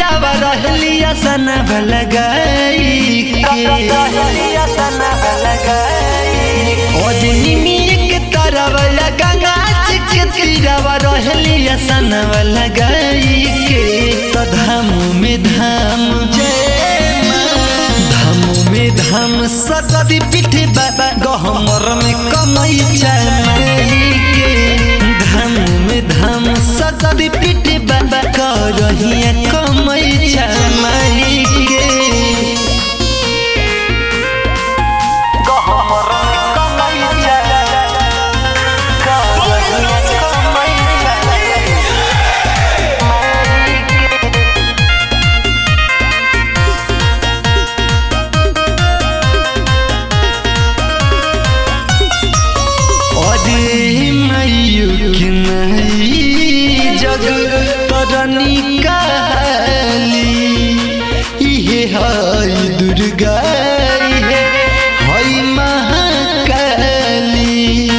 तीरावा रहलिया सना लगाई के तरवा गंगा के तीरावा रहलिया सना लगाई के तो धाम में धाम जय धाम में धाम सती पीठ बाबा गहमर में कमई चमाई के धाम में धाम सती पीठ बाबा करहिया कमई चमाई के अरे मयूख नहीं जग तरनी काली इहे हई दुर्गा इहे हई महाकाली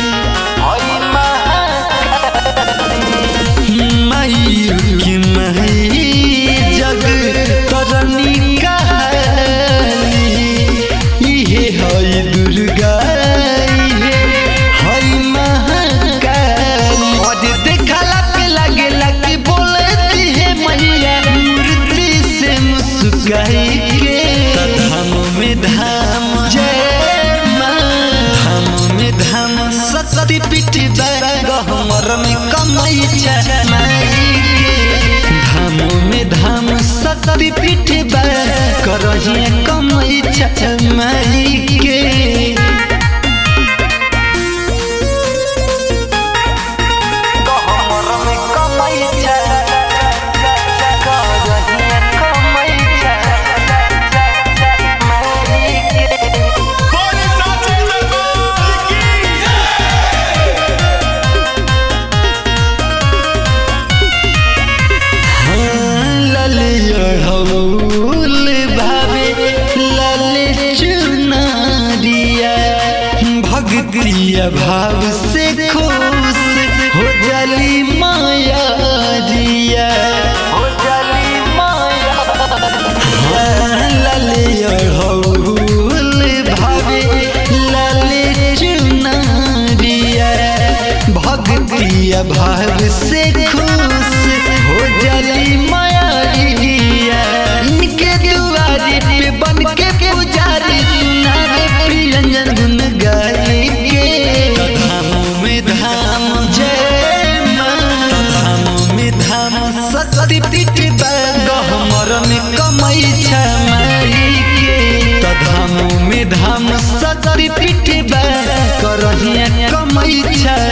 मयूख नहीं जग तरनी काली इहे हई दुर्गा इहे हई महाकाली और देखला पे लगेला कि बोलती है मैया मूर्ति से मुस्काई के धाम में धाम जय माँ धाम में धाम सती पीठ गहमर में कमई चमाई के धाम में धाम सती पीठ करहिया कमई चमाई के बोले साची दरबार की ललियढ़ौल भावे लल चुनारिया भक्तिया भाव से खुश हो जली माया दिया ललियढ़ौल भावे लल चुनारिया भक्तिया भाव से खुश हो जली माया इनके दुआरे पे बन के पुजारी सुनावे प्रियंजन गुन गाई के धाम में धाम जय माँ धाम में धाम सती पीठ गहमर में कमई छमाई के धाम में धाम सती पीठ करहिया कमई छ